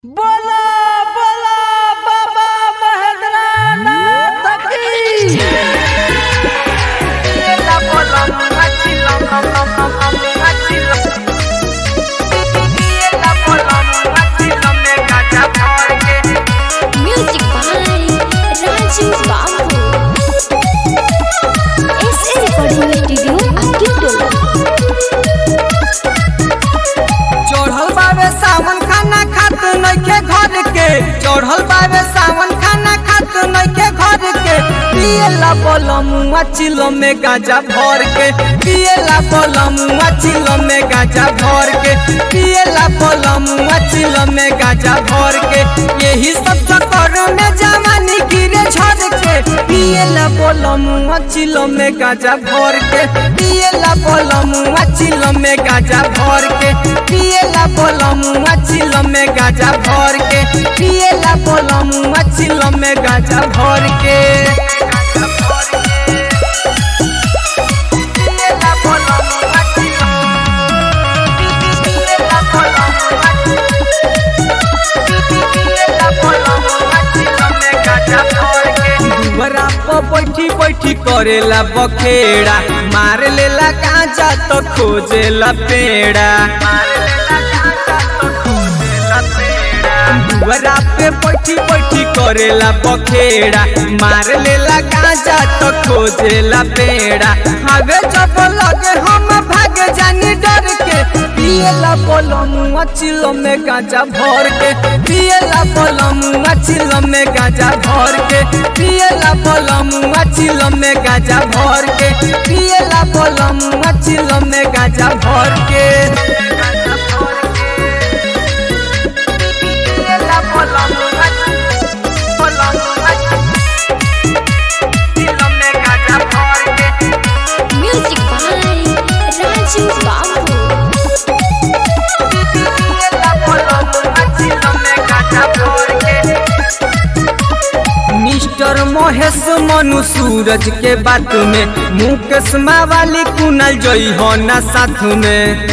बोला बोला बाबा महेंद्रनाथ की Music by Raju Babu. SA Recording Studio, Akitolo. चढ़ल बावे सावन खाना खात नइखे घर के चढ़ल बावे सावन खाना खात नइखे घर के पियला बलमुआ चिलो में गाजा भर के पियला बलमुआ चिलो में गाजा भर के पियला बलमुआ चिलो में गाजा भर के यही सब चक्कर में जवानी गिरे झड़ के पियला बलमुआ चिलो में गाजा भर के पियला बलमुआ चिलो में गाजा भर के पियला बलमुआ चिलो में गाजा भर के पियला बलमुआ चिलो में गाजा भर के दुबरा पर बैठी बैठी करेला बखेड़ा मार लेला गांजा तो खोजेला पेड़ा दुबरा पे बैठी बैठी करेला बखेड़ा मार लेला गांजा तो खोजेला पेड़ा हवे जब लगे हम भाग जानी डर के पियला बलमुआ चिलो में गांजा भर के पियला बलमुआ चिलो में गांजा भर के पियला बलमुआ चिलो में गांजा भर के पियला बलमुआ चिलो में गांजा भर के Music by Raju Babu. Mister Mahesh Manu Suraj के बात में मुकेश वाली कुनल जई हो ना साथ में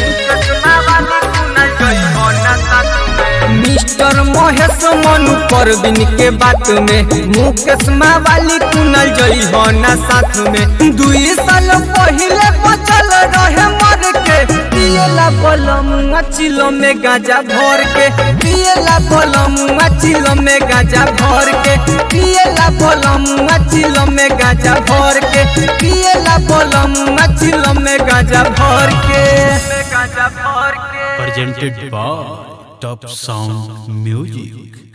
मिस्टर महेश मनु परवीन के बात में मुकेश वाली कुनल जई हो ना साथ में दुई साल पहले बचल रहे मर के पियला बलमुआ चिलो में गाजा भर के पियला बलमुआ चिलो में गाजा भर के पियला बलमुआ चिलो में गाजा भर के पियला बलमुआ चिलो में गाजा भर के गाजा भर के presented by Top Sound Music.